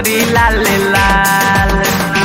चुनरी लाल लाल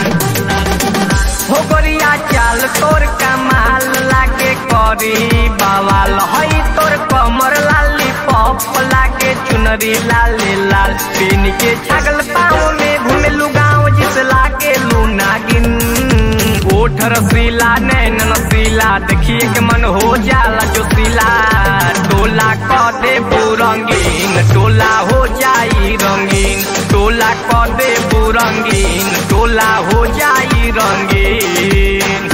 हो गोरिया चाल तोर कमाल लागे करी बवाल हई तोर कमर लाली पप लागे चुनरी लाल लाल पीन के छगल पाँव में घुमेलू गाँव जिस लागे लूनागिन ओठ रसीला नैन नसीला देखिए के मन हो जाला जो सीला टोला क दे रंगीन टोला हो जाई रंगीन टोला क दे रंगीन टोला हो जाई रंगीन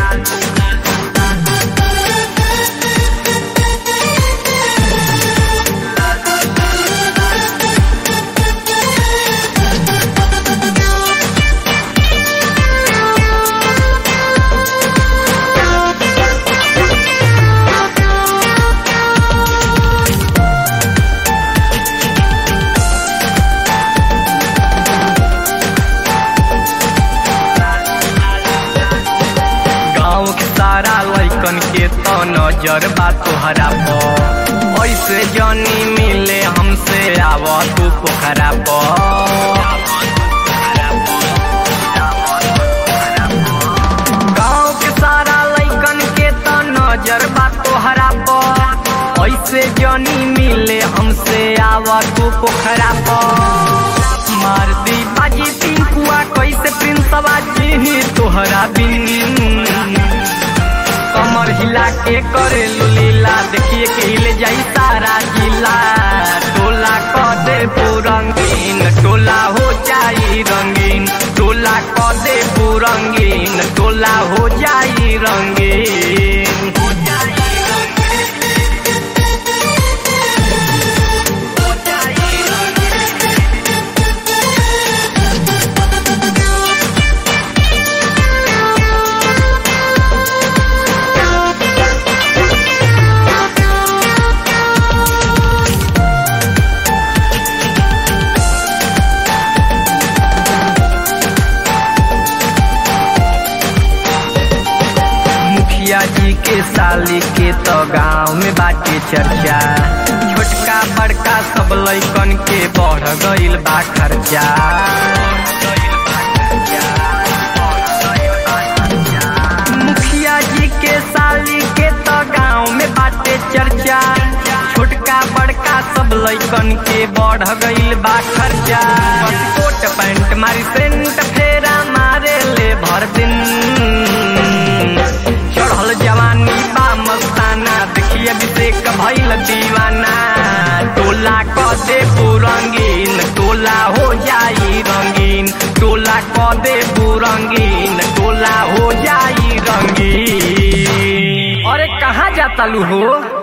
गाँव के सारा लैकन के तो नजर बा तोहरा पर ऐसे जनी मिले हमसे आव तू पोखरा पर गाँव के सारा लैकन के तो नजर बा तोहरा पर ऐसे जनी मिले हमसे आव तू पोखरा पर मार दी बाजी पिंकुआ कैसे प्रिंसवा जी तोहरा बिन कमर हिला के करे लीला देखिए के हिले जाई सारा जिला टोला क दे रंगीन टोला हो जाई रंगीन टोला क दे रंगीन टोला हो जाई रंगीन मुखिया जी के साली के तो गांव में बाटे चर्चा छोटका बड़का सब लैकन के बढ़ गईल बा खर्चा मुखिया जी के साली के तो गांव में बाटे चर्चा छोटका बड़का सब लैकन के बढ़ गईल बा खर्चा बस कोट पैंट मारी सेंट फेरा मारे ले भर दिन चढ़ल जवानी बा मस्ताना देखिए अभिषेक भइल दीवाना टोला क दे रंगीन टोला हो जाई रंगीन टोला क दे रंगीन टोला हो जाई रंगीन अरे कहाँ जाता लू हो